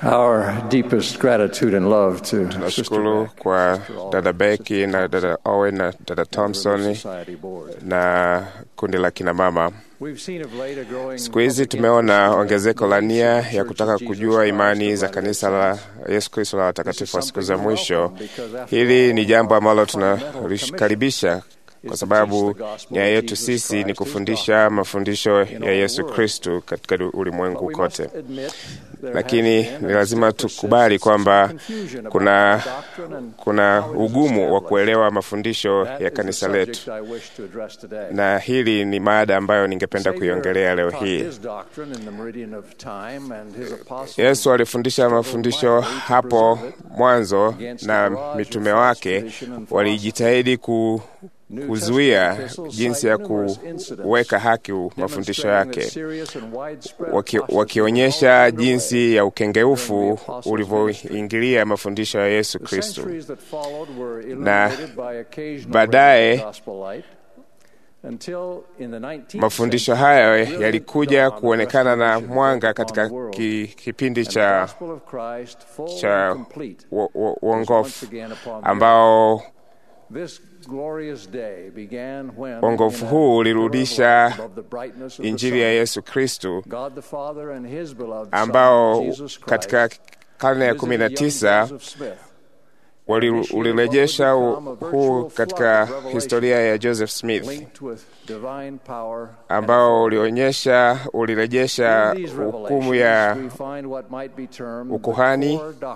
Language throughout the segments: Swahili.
Our deepest gratitude and love to Sister Tunashukuru Beck, kwa Sister Alden, dada Becky na dada Owen na dada Thompson Society Board. na kundi la kina mama. We've seen of late a growing Siku hizi public tumeona interest in ongezeko la the nia leadership ya of kutaka Church of kujua Jesus imani Christ za of Latter-day kanisa la Saints. Yesu Kristo la watakatifu wa siku za something we mwisho. welcome because after Hili all, ni jambo ambalo our fundamental tunalikaribisha is kwa to sababu teach the gospel nia of yetu Jesus sisi ni Christ, his kufundisha mafundisho in ya all Yesu the world. Kristu katika But ulimwengu we must kote. admit there Lakini has been ni and lazima still tukubali persists kwamba some confusion about kuna the doctrine and kuna how it is ugumu wa established. kuelewa mafundisho That ya is the kanisa subject letu, I wish to address today. na hili ni mada ambayo ningependa kuiongelea leo Savior hii. taught his doctrine in the meridian of time and his apostles Yesu alifundisha mafundisho hapo mwanzo na mitume wake walijitahidi ku, kuzuia jinsi ya kuweka haki mafundisho yake, waki, wakionyesha jinsi ya ukengeufu ulivyoingilia mafundisho ya Yesu Kristo. Na baadaye mafundisho hayo yalikuja kuonekana na mwanga katika ki, kipindi cha cha wo- wo- uongofu ambao uongofu huu ulirudisha injili ya Yesu Kristu ambao katika karne ya kumi na tisa wali- ulirejesha u- huu katika historia ya Joseph Smith ambao ulionyesha ulirejesha hukumu ya ukuhani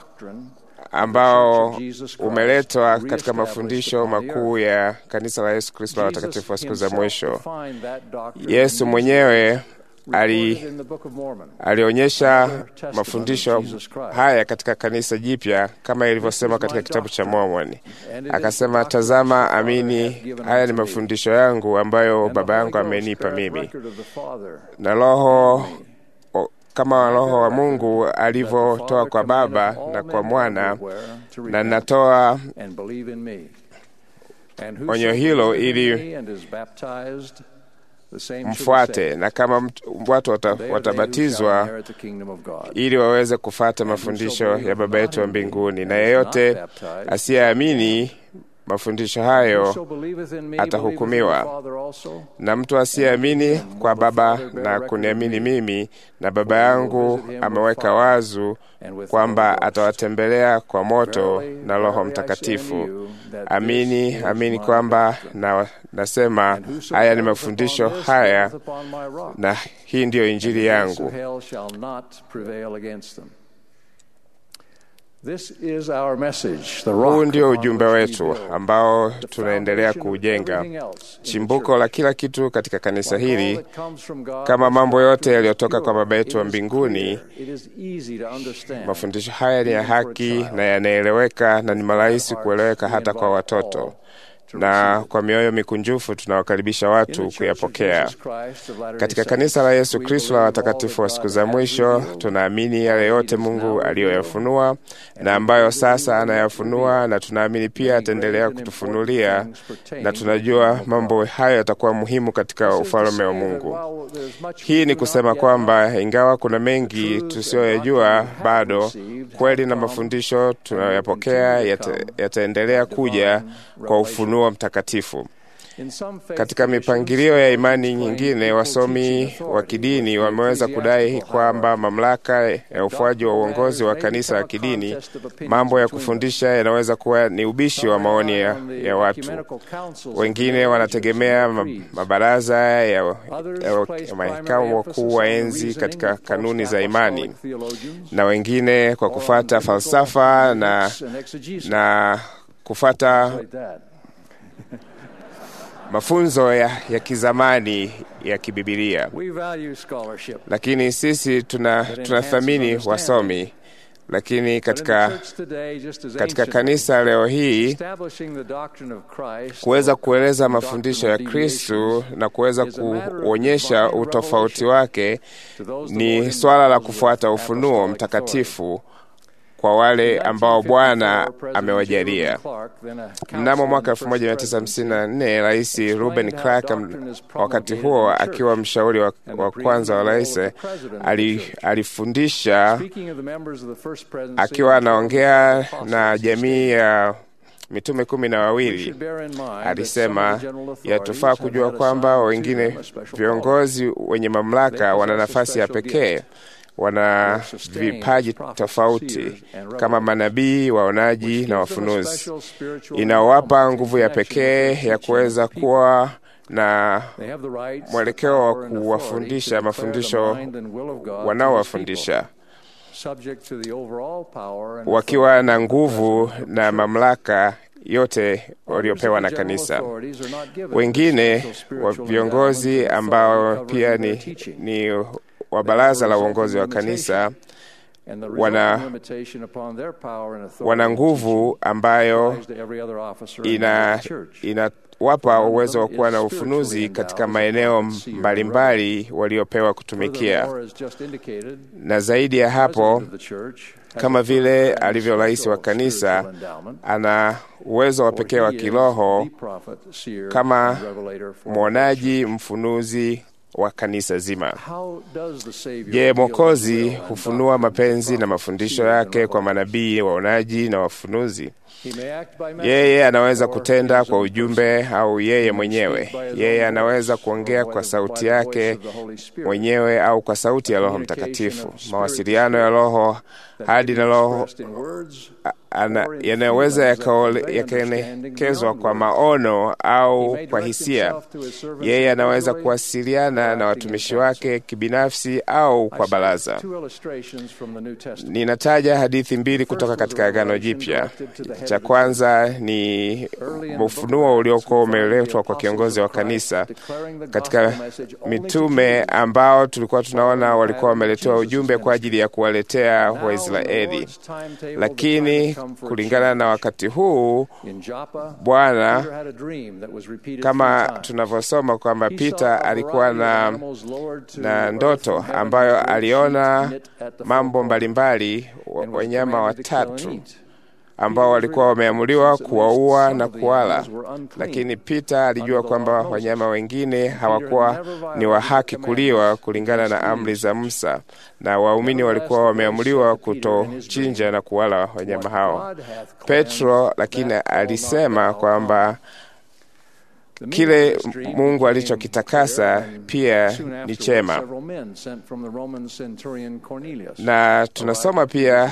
ambao umeletwa katika mafundisho makuu ya kanisa la Yesu Kristo la watakatifu wa siku za mwisho. Yesu mwenyewe ali, alionyesha mafundisho haya katika kanisa jipya kama ilivyosema katika kitabu cha Mormoni. Akasema, tazama, amini, haya ni mafundisho yangu ambayo Baba yangu amenipa mimi, na Roho o- kama Roho wa Mungu alivyotoa kwa Baba na kwa Mwana, na natoa onyo hilo ili mfuate, na kama mtu- watu wata, watabatizwa ili waweze kufata mafundisho ya Baba yetu wa mbinguni, na yeyote asiyeamini mafundisho hayo atahukumiwa. Na mtu asiyeamini kwa Baba na kuniamini mimi, na Baba yangu ameweka wazu kwamba atawatembelea kwa moto na Roho Mtakatifu. Amini, amini kwamba na, nasema haya ni mafundisho haya, na hii ndiyo injili yangu. Huu ndio ujumbe wetu ambao tunaendelea kuujenga, chimbuko la kila kitu katika kanisa hili. Kama mambo yote yaliyotoka kwa Baba yetu wa mbinguni, mafundisho haya ni ya haki na yanaeleweka na ni marahisi kueleweka hata kwa watoto, na kwa mioyo mikunjufu tunawakaribisha watu kuyapokea. Katika kanisa la Yesu Kristo la watakatifu wa siku za mwisho, tunaamini yale yote Mungu aliyoyafunua na ambayo sasa anayafunua, na tunaamini pia ataendelea kutufunulia, na tunajua mambo hayo yatakuwa muhimu katika ufalme wa Mungu. Hii ni kusema kwamba ingawa kuna mengi tusiyoyajua bado, kweli na mafundisho tunayoyapokea yata- yataendelea kuja kwa ufunuo mtakatifu. Katika mipangilio ya imani nyingine, wasomi wa kidini wameweza kudai kwamba mamlaka ya ufuaji wa uongozi wa kanisa la kidini, mambo ya kufundisha yanaweza kuwa ni ubishi wa maoni ya, ya watu. Wengine wanategemea ma- mabaraza ya, ya, ya mahakamu wakuu wa enzi katika kanuni za imani, na wengine kwa kufata falsafa na, na kufata mafunzo ya, ya kizamani ya kibibilia. Lakini sisi tuna tunathamini wasomi lakini katika, katika kanisa leo hii kuweza kueleza mafundisho ya Kristu na kuweza kuonyesha utofauti wake ni swala la kufuata ufunuo mtakatifu kwa wale ambao Bwana amewajalia. Mnamo mwaka 1954 Rais Ruben Clark, wakati huo akiwa mshauri wa, wa kwanza wa rais, alifundisha akiwa anaongea na jamii ya mitume kumi na wawili alisema, yatufaa kujua kwamba wengine viongozi wenye mamlaka wana nafasi ya pekee, wana vipaji tofauti kama manabii, waonaji na wafunuzi, inawapa nguvu ya pekee ya kuweza kuwa na mwelekeo wa kuwafundisha mafundisho wanaowafundisha wakiwa na nguvu na mamlaka yote waliopewa na kanisa. Wengine wa viongozi ambao pia ni, ni wa baraza la uongozi wa kanisa wana, wana nguvu ambayo ina, ina wapa uwezo wa kuwa na ufunuzi katika maeneo mbalimbali waliopewa kutumikia, na zaidi ya hapo, kama vile alivyo rais wa kanisa, ana uwezo wa pekee wa kiroho kama mwonaji, mfunuzi wa kanisa zima. Je, Mwokozi hufunua mapenzi na mafundisho yake kwa manabii, waonaji na wafunuzi? Yeye anaweza kutenda kwa ujumbe au yeye mwenyewe. Yeye anaweza kuongea kwa sauti yake mwenyewe au kwa sauti ya Roho Mtakatifu. Mawasiliano ya Roho hadi na Roho yanayoweza yakaelekezwa kwa maono au kwa hisia. Yeye anaweza kuwasiliana na watumishi wake kibinafsi au kwa baraza. Ninataja hadithi mbili kutoka katika Agano Jipya. Cha kwanza ni ufunuo uliokuwa umeletwa kwa kiongozi wa kanisa katika mitume ambao tulikuwa tunaona walikuwa wameletewa ujumbe kwa ajili ya kuwaletea Waisraeli, lakini kulingana na wakati huu Bwana, kama tunavyosoma kwamba Pita alikuwa na, na ndoto ambayo aliona mambo mbalimbali, wanyama watatu ambao walikuwa wameamuliwa kuwaua na kuwala, lakini Pita alijua kwamba wanyama wengine hawakuwa ni wa haki kuliwa kulingana na amri za Musa, na waumini walikuwa wameamuliwa kutochinja na kuwala wanyama hao. Petro lakini alisema kwamba kile Mungu alichokitakasa pia ni chema, na tunasoma pia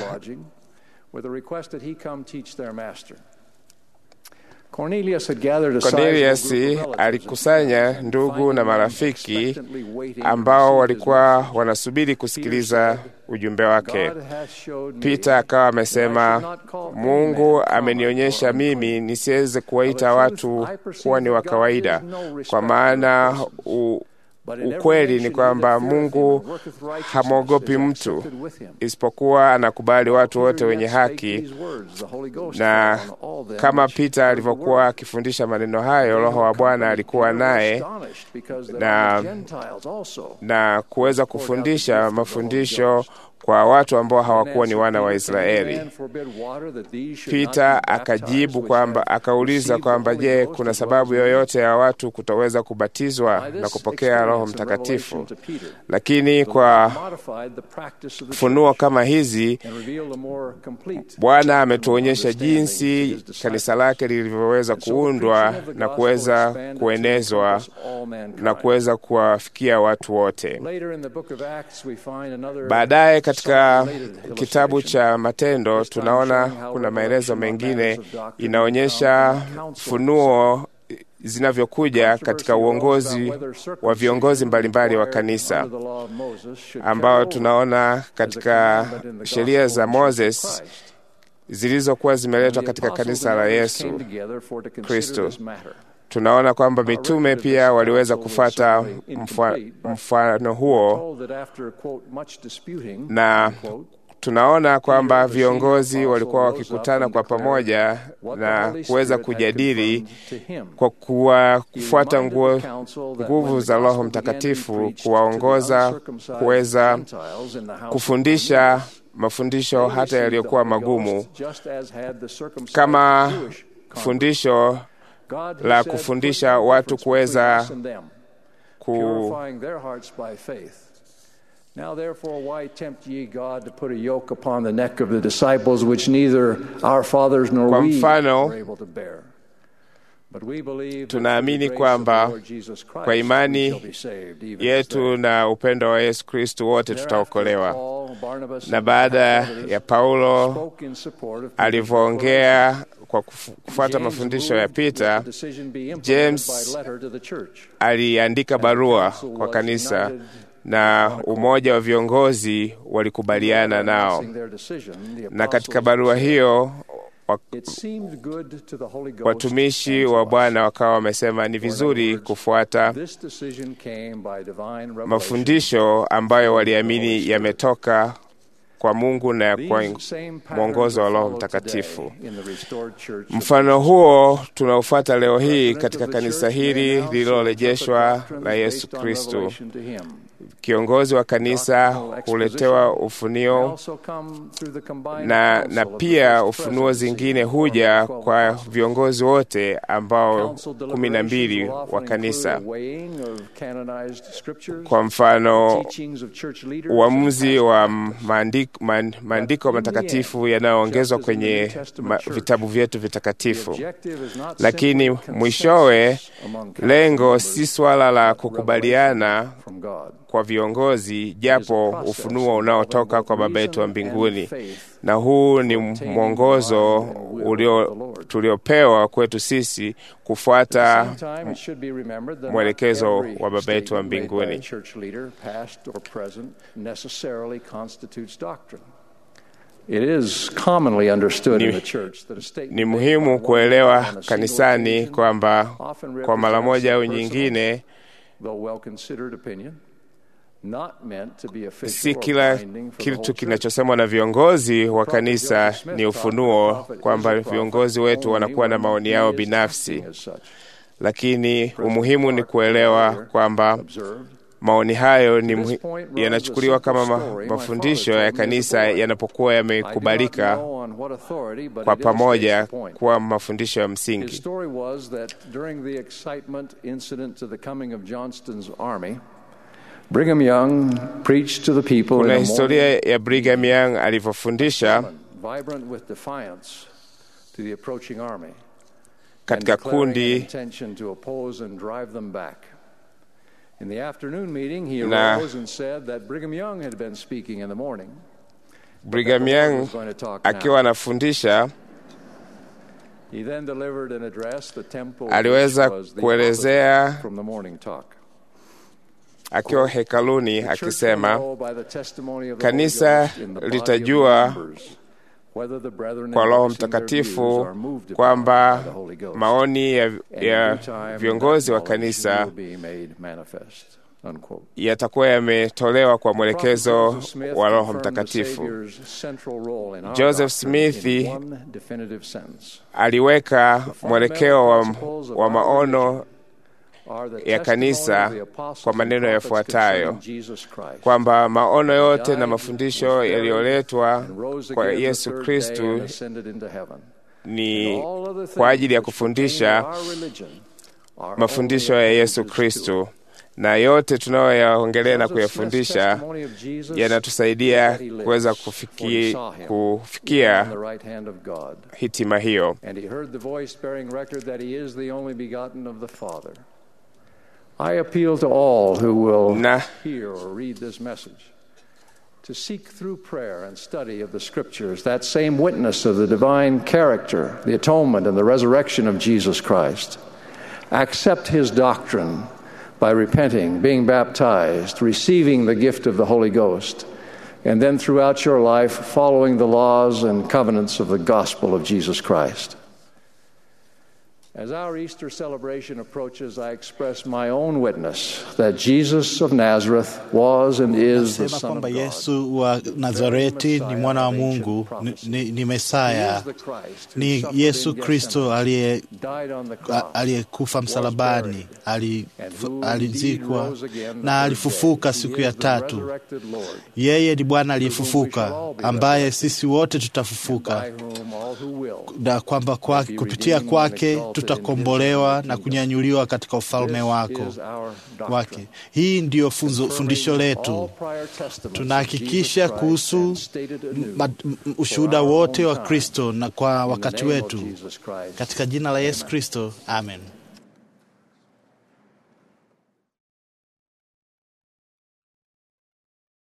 Cornelius alikusanya ndugu na marafiki ambao walikuwa wanasubiri kusikiliza ujumbe wake. Peter akawa amesema, Mungu amenionyesha mimi nisiweze kuwaita watu kuwa ni wa kawaida, kwa maana u ukweli ni kwamba Mungu hamwogopi mtu, isipokuwa anakubali watu wote wenye haki. Na kama Pita alivyokuwa akifundisha maneno hayo, Roho wa Bwana alikuwa naye na, na kuweza kufundisha mafundisho kwa watu ambao hawakuwa ni wana wa Israeli. Pita akajibu kwamba, akauliza kwamba je, kuna sababu yoyote ya watu kutoweza kubatizwa na kupokea Roho Mtakatifu? Lakini kwa funuo kama hizi Bwana ametuonyesha jinsi kanisa lake lilivyoweza kuundwa na kuweza kuenezwa na kuweza kuwafikia watu wote. Baadaye katika kitabu cha Matendo tunaona kuna maelezo mengine inaonyesha funuo zinavyokuja katika uongozi wa viongozi mbalimbali wa kanisa ambao tunaona katika sheria za Moses zilizokuwa zimeletwa katika kanisa la Yesu Kristo. Tunaona kwamba mitume pia waliweza kufata mfano huo, na tunaona kwamba viongozi walikuwa wakikutana kwa pamoja na kuweza kujadili kwa kuwa kufuata nguvu za Roho Mtakatifu kuwaongoza kuweza kufundisha mafundisho hata yaliyokuwa magumu kama fundisho la kufundisha watu kuweza ku Now therefore why tempt ye God to put a yoke upon the neck of the disciples which neither our fathers nor Kwa we mfano, were able to bear? But we believe that tunaamini through the grace kwamba of the Lord Jesus Christ kwa imani we shall be saved, even as yetu they. na upendo wa Yesu Kristu wote Thereafter, tutaokolewa. Paul, Barnabas, Na and baada Epaphroditus ya Paulo spoke in support of Peter's alivyoongea kwa kufu- kufuata James mafundisho ya moved that Pita, the decision be implemented James by letter to the church. aliandika barua kwa kanisa na umoja wa viongozi walikubaliana nao, Announcing their decision, the na katika apostles barua said, hiyo wa- It seemed good to the Holy Ghost watumishi and to wa us. Bwana wakawa wamesema ni vizuri kufuata This decision came by divine revelation. mafundisho ambayo waliamini yametoka kwa Mungu na kwa These same patterns mwongozo wa are Roho followed Mtakatifu. today in the restored church of Mfano Jesus huo tunaofuata leo hii President katika of the kanisa church may hili announce or lililorejeshwa interpret doctrines la Yesu based on Kristu. revelation to him. Kiongozi wa kanisa huletewa May ufunio also come through the combined na, counsel na of the pia first ufunuo presidency zingine of the huja 12 kwa apostles. viongozi wote ambao Council kumi na mbili deliberations will wa often kanisa. include a weighing of canonized scriptures, Kwa mfano, teachings of church leaders, uamuzi and wa past maandiko, man, maandiko matakatifu yanayoongezwa kwenye ma, vitabu vyetu The vitakatifu. objective is not Lakini simply mwishowe consensus among council lengo members, si swala la but kukubaliana revelation from God. kwa viongozi, japo ufunuo unaotoka kwa Baba yetu wa mbinguni, na huu ni mwongozo ulio tuliopewa kwetu sisi kufuata mwelekezo wa Baba yetu wa mbinguni. Ni muhimu kuelewa kanisani kwamba kwa mara moja au nyingine si kila kitu kinachosemwa na viongozi wa kanisa ni ufunuo, kwamba viongozi wetu wanakuwa na maoni yao binafsi, lakini umuhimu ni kuelewa kwamba maoni hayo ni muhi- yanachukuliwa kama ma, mafundisho ya kanisa yanapokuwa yamekubalika kwa pamoja kuwa mafundisho ya His msingi. story was that during the excitement incident to the coming of Johnston's army, Brigham Young preached to the people Kuna in a historia ya Brigham Young alivyofundisha morning, vibrant with defiance to the approaching army, and katika declaring an kundi intention to oppose and drive them back. In the afternoon meeting, he Na- arose and said that Brigham Young had been speaking in the morning. Brigham The Lord Young was going to talk now. akiwa anafundisha He then delivered an address, the temple, Aliweza which was the kuelezea- opposite from the morning talk. akiwa hekaluni The church will akisema know by the testimony of the Kanisa Holy Ghost in the body of litajua members whether the brethren kwa Roho embracing their Mtakatifu views are moved upon kwamba by the Holy Ghost. maoni ya, And in ya due time, viongozi wa that knowledge kanisa will be made manifest. Unquote. yatakuwa yametolewa kwa mwelekezo Prophet Joseph Smith wa Roho confirmed the Mtakatifu. Savior's central role in our Joseph doctrine Smith in one definitive sense. Aliweka mwelekeo wa, wa maono Are the ya testimony kanisa of the apostles kwa maneno and prophets yafuatayo concerning Jesus Christ. kwamba maono yote na mafundisho yaliyoletwa and rose kwa again the Yesu third day Kristu and ascended into heaven. ni And all other kwa ajili ya things which pertain kufundisha to our religion are mafundisho only ya Yesu appendages to it. Kristu, na yote tunayoyaongelea na Joseph Smith's kuyafundisha testimony of Jesus yanatusaidia that he lives, kuweza for he kufiki, saw him kufikia on the right hand of God. hitima hiyo. And he heard the voice bearing record that he is the only begotten of the Father. I appeal to all who will Na- hear or read this message to seek through prayer and study of the Scriptures that same witness of the divine character, the atonement, and the resurrection of Jesus Christ. Accept his doctrine by repenting, being baptized, receiving the gift of the Holy Ghost, and then throughout your life following the laws and covenants of the gospel of Jesus Christ. As our Easter celebration approaches, I express my own witness that Jesus of Nazareth was and is the Nasema Son of kwamba God. Yesu wa Nazareti ni mwana wa Mungu, ni, ni, ni Mesaya, ni Yesu Kristo aliye a- aliyekufa msalabani, ali- alizikwa na alifufuka siku ya tatu. Yeye ni Bwana aliyefufuka, ambaye sisi wote tutafufuka, na kwamba kwa, kupitia kwake tutakombolewa na kunyanyuliwa katika ufalme wako wake. Hii ndiyo funzo, fundisho letu. Tunahakikisha kuhusu ma- m- ushuhuda wote wa Kristo na kwa wakati wetu, katika jina la Yesu Kristo, amen.